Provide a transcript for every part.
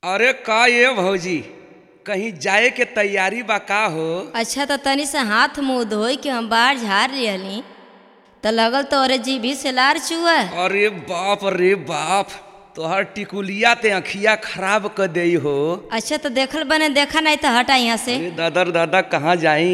अरे का ये भौजी कहीं जाए के तैयारी बा का हो अच्छा तो तनी से हाथ मुंह धोई के हम बाहर झाड़ लिहली तो लगल तो अरे जीभी से लार चुआ अरे बाप रे बाप तोहर टिकुलिया ते अखिया खराब कर दई हो अच्छा तो देखल बने देखा नहीं तो हटा यहाँ से अरे दादा रे दादा कहाँ जाई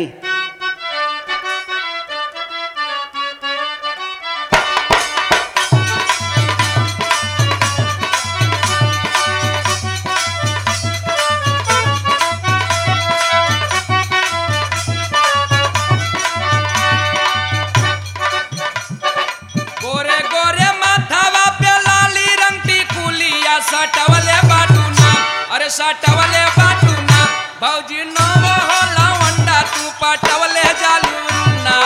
गोरे गोरे माथावा पे लाली रंग टिकुलिया सटवले बाटूना अरे सटवले बाटूना भौजी नाम हो लवंडा तू पटवले जालूना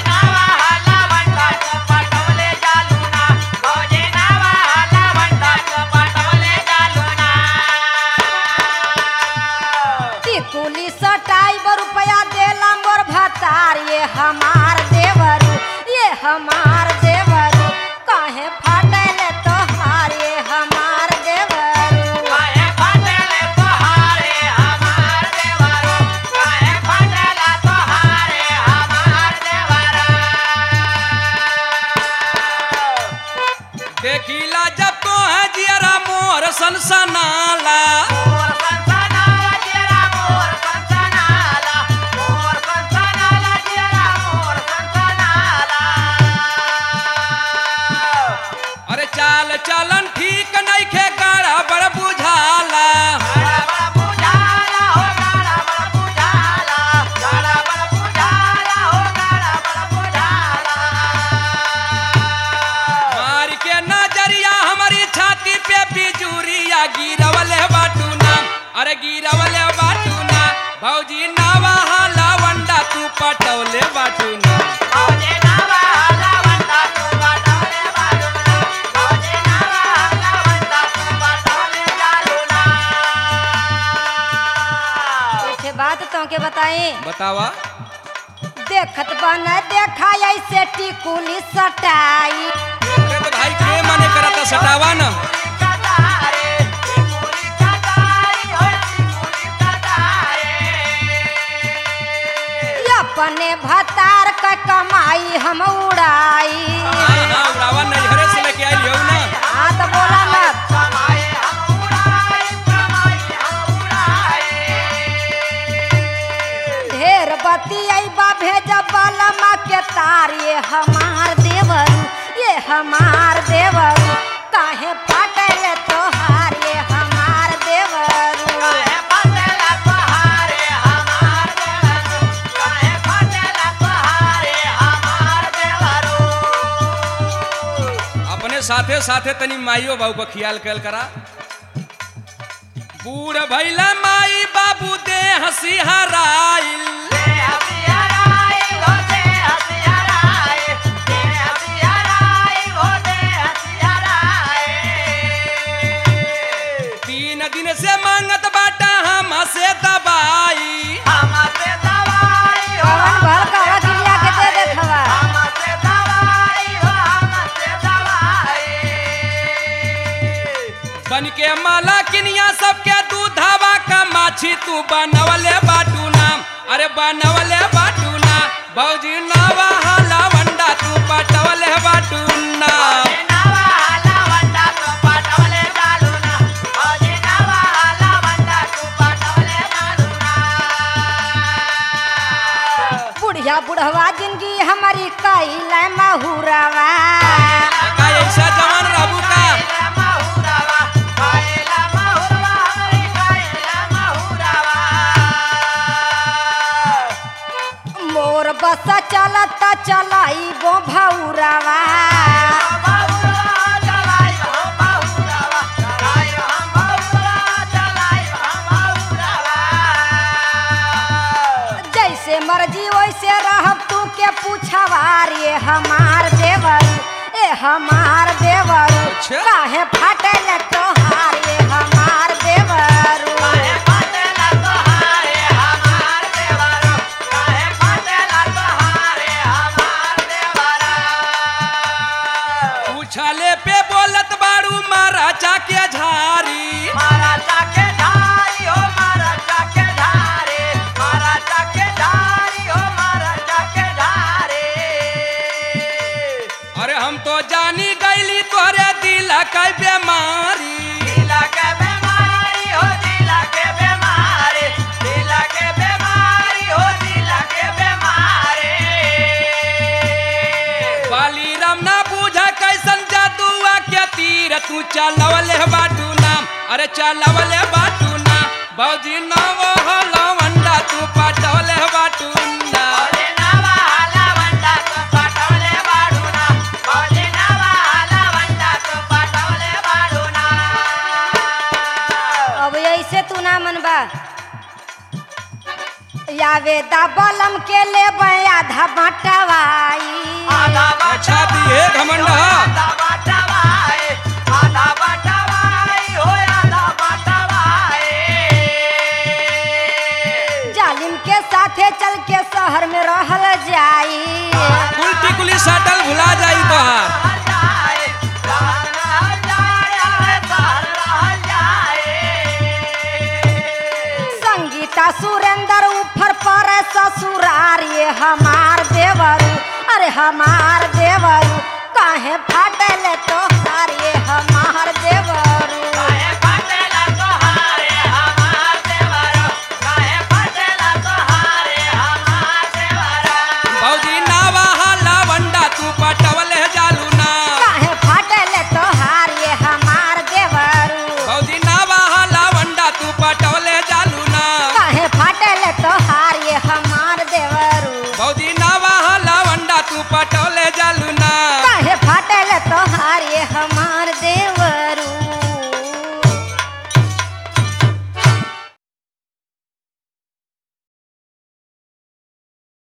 टिकुली सटाई बर रुपया देला मोर भतार ये हमार देवरू ये हमार देवरू काहे फाटल तोहार ये हमार देवरू देखिला जब तो है जियरा मोर सनसनाला अरे चाल चलन ठीक नहीं खे गाड़ा बड़ बुझाला मार के नजरिया हमारी छाती पे बिजुरिया गिरवले बाटूना अरे गिरवले बाटूना भौजी नावा हाला वंडा तू पटवले बाटूना एक बात तो के बताए बतावा देखत बन देखा ऐसे टिकुली सटाई अरे तो भाई के मने करता सटावा ना अपने भतार का कमाई हम उड़ाई हाँ हाँ उड़ावा नजरे से लेके आई हो ना हाँ तो बोला मत ढेर बतियाई बा भेजब बलमा के तार ये हमार देवरू ये हमार देवरू काहे फाटल तोहार ये हमार देवरू अपने साथे साथे तनी माइयो बाबू का ख्याल कल करा बूढ़ भैला माई बाबू दे हंसी हराइल तीन दिन से मांगत बाटा हम से दबाई कवन भर का वकीलिया के दे देखवा बन के माला किनिया सबके दूधावा का माछी तू बनवले बाटू नाम अरे बनवले बाटू ना भौजी नावा हाला वंडा तू पटवले बाटू नाम बुढ़िया बुढ़वा जिंदगी हमारी कैल महुरवा का ऐसा जवान रहबू का मोर बस चलत चलाई गो भौरवा जैसे मर्जी वैसे रहब तू के पूछवार ये हमार देवर ए हमार देवर अच्छा। काहे फाटल तोहार ये हमार देवर पूछले पे बोलत बाड़ू मारा चाके झारी महाराजा के अरे चलवले बाटू ना भौजी नव लवंडा तू पटवले बाटू ना अब ऐसे तू ना मनबा यावे दा बलम के ले आधा बटवाई अच्छा दिए घमंड हा। जालिम के साथे चल के शहर में रहल जाई उल्टी कुली सटल भुला जाई तोहार संगीता सुरेंद्र ऊपर पर ससुरार ये हमार देवरू अरे हमार देवरू काहे फाटल तो ये हमार देवरू